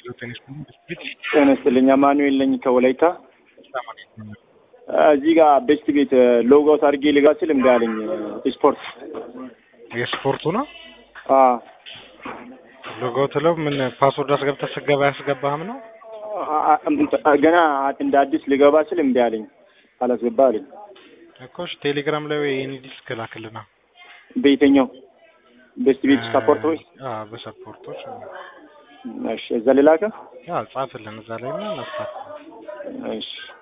ጤና ይስጥልኝ። አማኑኤል ነኝ ከወላይታ። እዚህ ጋር ቤስት ቤት ሎጎውት አድርጌ ልጋ ስል እምቢ አለኝ። ስፖርት የስፖርቱ ነው አዎ ሎጎ ትለው ምን ፓስወርድ አስገብተህ ስገባ ያስገባህም ነው ገና እንደ አዲስ ልገባ ስል እምቢ አለኝ። አላስገባ አለኝ። እኮ እሺ፣ ቴሌግራም ላይ የኔ ዲስክ ላክልና በየትኛው ቤስት ቤት ሰፖርት ወይ? አዎ በሰፖርቶች እሺ፣ እዛ ልላከ? አዎ ጻፍልን እዛ ላይ እና እናስታክ እሺ